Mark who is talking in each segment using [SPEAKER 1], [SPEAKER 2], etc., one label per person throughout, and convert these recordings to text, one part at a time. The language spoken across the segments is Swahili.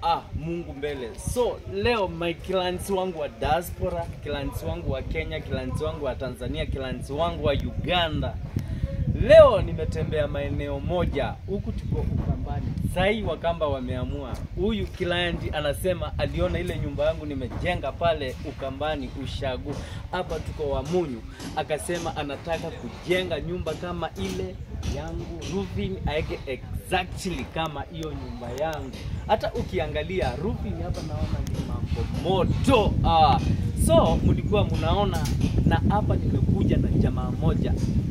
[SPEAKER 1] ah, Mungu mbele. So leo my clients wangu wa diaspora, clients wangu wa Kenya, clients wangu wa Tanzania, clients wangu wa Uganda, leo nimetembea maeneo moja huku, tuko Ukambani. Sahii Wakamba wameamua, huyu client anasema aliona ile nyumba yangu nimejenga pale Ukambani Ushagu, hapa tuko Wamunyu, akasema anataka kujenga nyumba kama ile yangu, roofing aeke exactly kama hiyo nyumba yangu. Hata ukiangalia roofing hapa naona ni mambo moto ah. So mlikuwa mnaona, na hapa nimekuja na jamaa moja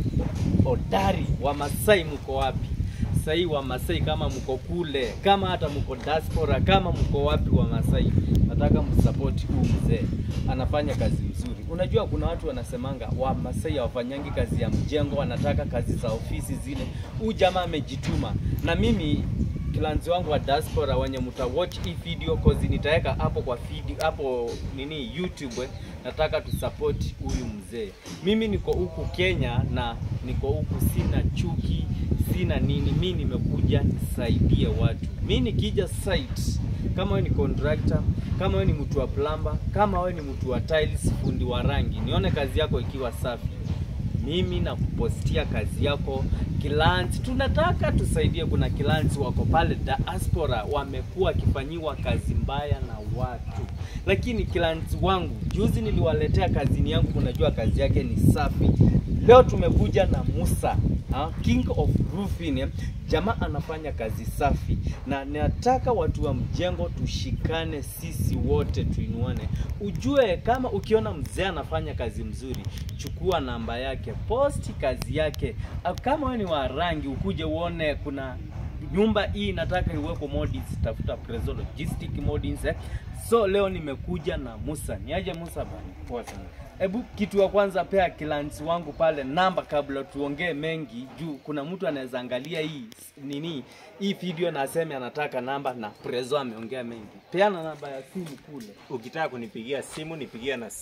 [SPEAKER 1] hodari wa Masai, mko wapi? Sahii wa Masai, kama mko kule, kama hata mko diaspora, kama mko wapi wa Masai, nataka msapoti huu mzee, anafanya kazi nzuri. Unajua kuna watu wanasemanga wa Masai hawafanyangi kazi ya mjengo, wanataka kazi za ofisi zile. Huu jamaa amejituma, na mimi clients wangu wa diaspora wenye mta watch hii video cause nitaweka hapo kwa video hapo nini YouTube eh, nataka tusupport huyu mzee. Mimi niko huku Kenya na niko huku, sina chuki, sina nini. Mi nimekuja nisaidie watu. Mi nikija site, kama wewe ni contractor, kama wewe ni mtu wa plumber, kama wewe ni mtu wa tiles, fundi wa rangi, nione kazi yako ikiwa safi mimi na kupostia kazi yako clients. Tunataka tusaidie. Kuna clients wako pale diaspora wamekuwa wakifanyiwa kazi mbaya na watu, lakini clients wangu juzi niliwaletea kazini yangu, unajua kazi yake ni safi. Leo tumekuja na Musa ha, King of Roofing eh. Jamaa anafanya kazi safi, na nataka watu wa mjengo tushikane, sisi wote tuinuane. Ujue kama ukiona mzee anafanya kazi mzuri, chukua namba yake, posti kazi yake. Au Kama wewe ni wa rangi, ukuje uone kuna nyumba hii nataka iwepo mods, tafuta Prezo Logistic Mods eh. So leo nimekuja na Musa. Niaje Musa bana?
[SPEAKER 2] Poa sana.
[SPEAKER 1] Hebu kitu ya kwanza pea clients wangu pale namba kabla tuongee mengi, juu kuna mtu anaweza angalia hii nini hii video na aseme anataka namba na Prezo ameongea mengi. Peana namba ya simu kule.
[SPEAKER 2] Ukitaka kunipigia simu nipigia na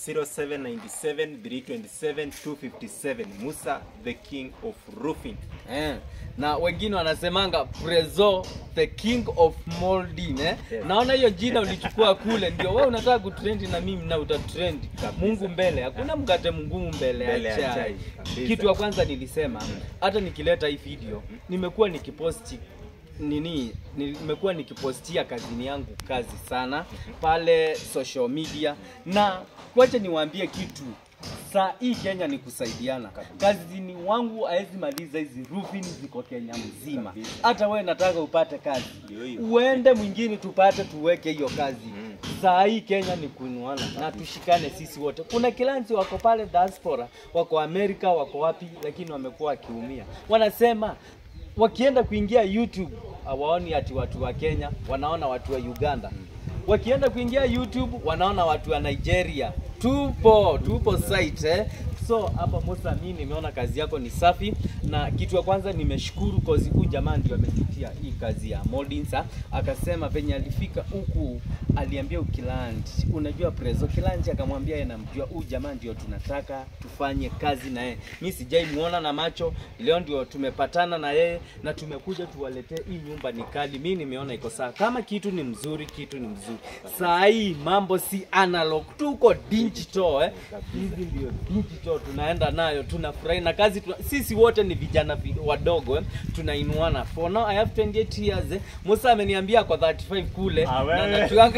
[SPEAKER 2] 0797 327 257. Musa the king of roofing.
[SPEAKER 1] Eh, na wengine wanasemanga Prezo the king of molding eh.
[SPEAKER 2] Yes.
[SPEAKER 1] Naona hiyo jina ulichukua kule, ndio wewe unataka kutrendi na mimi na utatrend.
[SPEAKER 2] Kabisa.
[SPEAKER 1] Mungu mbele, hakuna mkate mgumu mbele
[SPEAKER 2] Mbele
[SPEAKER 1] ya
[SPEAKER 2] ya
[SPEAKER 1] chai.
[SPEAKER 2] chai, kabisa.
[SPEAKER 1] Kitu ya kwanza nilisema, hata nikileta hii video nimekuwa nikiposti nini nimekuwa nikipostia kazini yangu kazi sana pale social media, na kwacha niwaambie kitu saa hii Kenya ni kusaidiana. Kazini wangu haezi maliza hizi roofing ziko Kenya mzima.
[SPEAKER 2] Kabisa.
[SPEAKER 1] Hata wewe nataka upate kazi,
[SPEAKER 2] Ndio hiyo.
[SPEAKER 1] uende mwingine tupate tuweke hiyo kazi.
[SPEAKER 2] Mm.
[SPEAKER 1] Saa hii Kenya ni kuinuana na tushikane sisi wote. Kuna kilanzi wako pale diaspora, wako Amerika, wako wapi, lakini wamekuwa wakiumia. Wanasema wakienda kuingia YouTube hawaoni ati watu wa Kenya, wanaona watu wa Uganda. Wakienda kuingia YouTube wanaona watu wa Nigeria. Tupo tupo site eh. So hapa Musa, mimi nimeona kazi yako ni safi, na kitu ya kwanza nimeshukuru cause huyu jamaa ndio ametutia hii kazi ya molding. Sa akasema venye alifika huku aliambia ukiland, unajua Prezo Kilanji akamwambia yeye namjua huyu jamaa ndio tunataka tufanye kazi na yeye. Mimi sijai muona na macho, leo ndio tumepatana na yeye na tumekuja tuwaletee hii nyumba ni kali. Mimi nimeona iko sawa, kama kitu ni mzuri, kitu ni mzuri. Saa hii mambo si analog, tuko digital eh. Hizi ndio digital tunaenda nayo, tunafurahi na kazi tuna, sisi wote ni vijana vi- wadogo eh, tunainuana. For now I have 28 years eh. Musa ameniambia kwa 35 kule
[SPEAKER 2] Ah,
[SPEAKER 1] na
[SPEAKER 2] wewe.
[SPEAKER 1] natuanga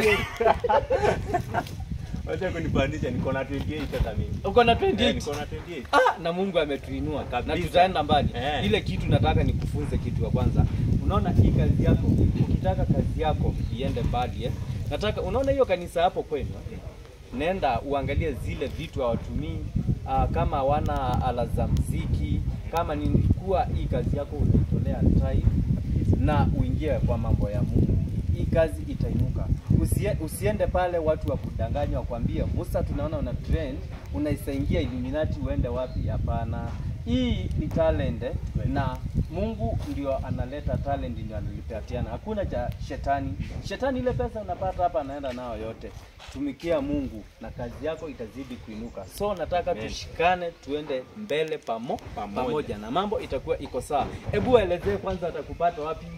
[SPEAKER 2] Wacha kunipandisha niko na 28 hata mimi.
[SPEAKER 1] uko na
[SPEAKER 2] Eh,
[SPEAKER 1] 28
[SPEAKER 2] niko na 28.
[SPEAKER 1] Ah, na Mungu ametuinua na
[SPEAKER 2] Kabisa.
[SPEAKER 1] tutaenda mbali.
[SPEAKER 2] Eh.
[SPEAKER 1] Ile kitu nataka nikufunze kitu ya kwanza. Unaona hii kazi yako, ukitaka kazi yako iende mbali eh. Nataka unaona hiyo kanisa hapo kwenu. Nenda uangalie zile vitu hawatumii ah, kama hawana ala za mziki, kama nilikuwa hii kazi yako unaitolea time na uingie kwa mambo ya Mungu. Hii kazi itainuka. Usie, usiende pale watu wa kudanganya wakwambie, Musa, tunaona una trend, unaisaingia Illuminati uende wapi? Hapana, hii ni talent eh, na Mungu ndio analeta talent, ndio analipatiana. Hakuna cha shetani. Shetani ile pesa unapata hapa anaenda nayo yote. Tumikia Mungu na kazi yako itazidi kuinuka. So nataka
[SPEAKER 2] Amen.
[SPEAKER 1] tushikane, tuende mbele pamo,
[SPEAKER 2] Pamoja.
[SPEAKER 1] pamoja na mambo itakuwa iko sawa. Hebu elezee kwanza, atakupata wapi?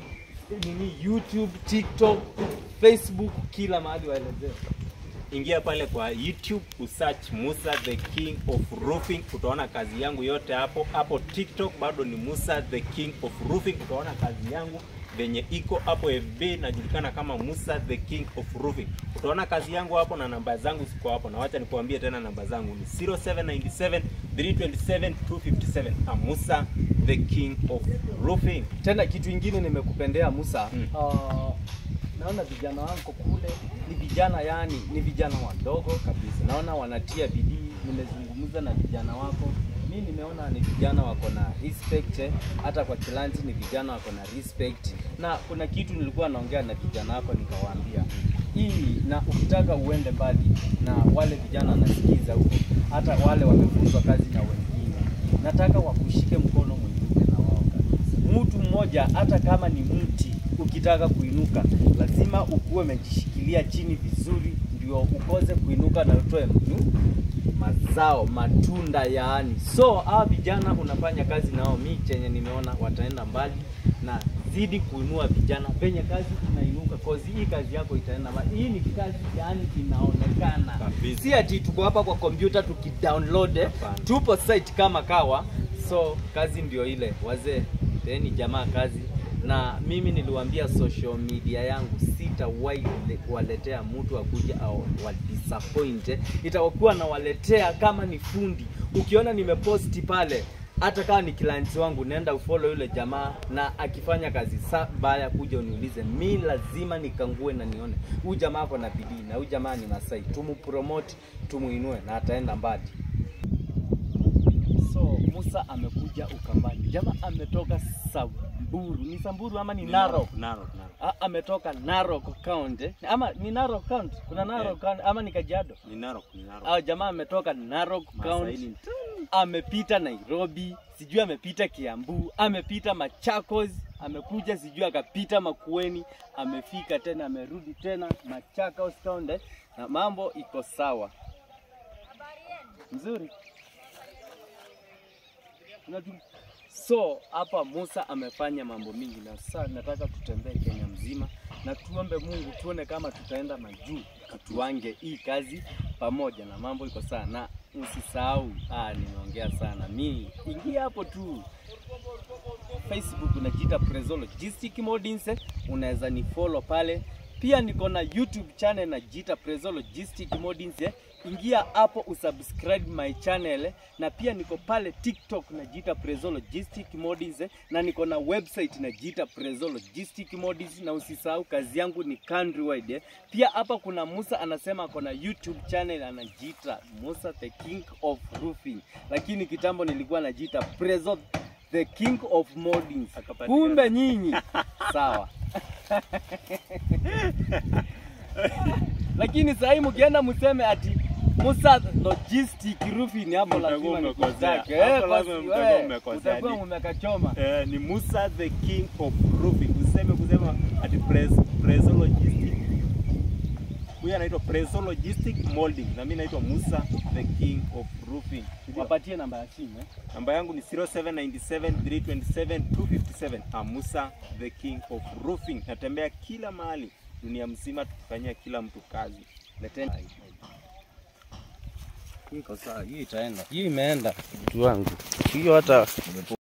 [SPEAKER 1] nini YouTube, TikTok, Facebook, kila mahali waelezee.
[SPEAKER 2] Ingia pale kwa YouTube usearch Musa the King of Roofing, utaona kazi yangu yote hapo. Hapo TikTok bado ni Musa the King of Roofing, utaona kazi yangu venye iko hapo. FB najulikana kama Musa the King of Roofing, utaona kazi yangu hapo na namba zangu ziko hapo, na wacha nikuambie tena namba zangu ni 0797 327 257. Ah, Musa the King of Roofing.
[SPEAKER 1] Tena kitu ingine nimekupendea Musa,
[SPEAKER 2] Mm.
[SPEAKER 1] uh, naona vijana wako kule ni vijana yani, ni vijana wadogo kabisa, naona wanatia bidii. Nimezungumza na vijana wako, mi nimeona ni vijana wako na respect eh. Hata kwa kilanzi ni vijana wako na respect, na kuna kitu nilikuwa naongea na vijana wako nikawaambia hii, na ukitaka uende mbali na wale vijana wanasikiza huko, hata wale wamefunzwa kazi na wengine, nataka wakushike mkono mwingine na wao kabisa. Mtu mmoja hata kama ni mti, ukitaka kuinuka lazima ukuwe umejishikilia chini vizuri, ndio ukose kuinuka na utoe mnu mazao matunda yaani. So hawa vijana unafanya kazi nao, mi chenye nimeona wataenda mbali na zidi kuinua vijana penye kazi unainuka, cause hii kazi yako itaenda mbali. Hii ni kazi yaani inaonekana,
[SPEAKER 2] Kabisa.
[SPEAKER 1] si ati tuko hapa kwa kompyuta tukidownload, eh.
[SPEAKER 2] Hapana.
[SPEAKER 1] tupo site kama kawa. So kazi ndio ile, wazee teni jamaa kazi na mimi niliwaambia social media yangu sitawahi le- waletea mtu akuja au wa disappoint. Itakuwa nawaletea kama ni fundi. Ukiona nimeposti pale, hata kama ni client wangu, nenda ufollow yule jamaa, na akifanya kazi sa baya, kuja uniulize, mi lazima nikangue na nione huyu jamaa ako na bidii, na huyu jamaa ni Masai, tumupromote, tumuinue na ataenda mbali. So Musa amekuja Ukambani, jamaa ametoka Samburu, ni Samburu ama ni Narok?
[SPEAKER 2] Narok, Narok.
[SPEAKER 1] A- ametoka Narok County ama ni Narok County, kuna Narok
[SPEAKER 2] Eh.
[SPEAKER 1] County ama ni Kajiado?
[SPEAKER 2] Ni Narok, ni Narok.
[SPEAKER 1] Au jamaa ametoka Narok
[SPEAKER 2] Masaini
[SPEAKER 1] County,
[SPEAKER 2] ni
[SPEAKER 1] amepita Nairobi, sijui amepita Kiambu, amepita Machakos, amekuja sijui akapita Makueni, amefika tena, amerudi tena Machakos County, na mambo iko sawa mzuri. Unatu- So hapa Musa amefanya mambo mingi, na sasa nataka tutembee Kenya mzima na tuombe Mungu tuone kama tutaenda majuu, tuange hii kazi pamoja, na mambo iko sawa. Na usisahau, ah, nimeongea sana mi, ingia hapo tu Facebook unajiita Prezo Logistic Modins, unaweza ni follow pale. Pia niko na YouTube channel najiita Prezo Logistic Modins, eh. ingia hapo usubscribe my channel, eh. na pia niko pale TikTok najiita Prezo Logistic Modins, eh. na niko na website najiita Prezo Logistic Modins, na usisahau kazi yangu ni countrywide. eh. Pia hapa kuna Musa anasema ako na YouTube channel anajiita Musa the King of Roofing, lakini kitambo nilikuwa najiita Prezo the king of moldings.
[SPEAKER 2] Akapatikana.
[SPEAKER 1] Kumbe nyinyi sawa. Lakini sasa hii mkienda mseme ati Musa logistic roofing hapo
[SPEAKER 2] Mtakuwa
[SPEAKER 1] lazima
[SPEAKER 2] mmekosea.
[SPEAKER 1] nikutake.
[SPEAKER 2] Hapo
[SPEAKER 1] Eh,
[SPEAKER 2] lazima
[SPEAKER 1] basi
[SPEAKER 2] mtakuwa
[SPEAKER 1] wewe
[SPEAKER 2] mmekosea.
[SPEAKER 1] utakuwa
[SPEAKER 2] Ni-
[SPEAKER 1] mmekachoma.
[SPEAKER 2] Eh, ni Musa the King of Roofing. Useme kusema ati Pres- Prezo Logistic. Huyu anaitwa Prezo Logistic Molding na mimi naitwa Musa the King of Roofing. Ndio.
[SPEAKER 1] Wapatie namba ya simu eh.
[SPEAKER 2] Namba yangu ni 0797 327 257. Ah, Musa the King of Roofing. Natembea kila mahali dunia mzima tukifanyia kila mtu kazi.
[SPEAKER 1] Leteni. Hii iko sawa, hii itaenda. Hii imeenda mtu wangu. Hiyo hata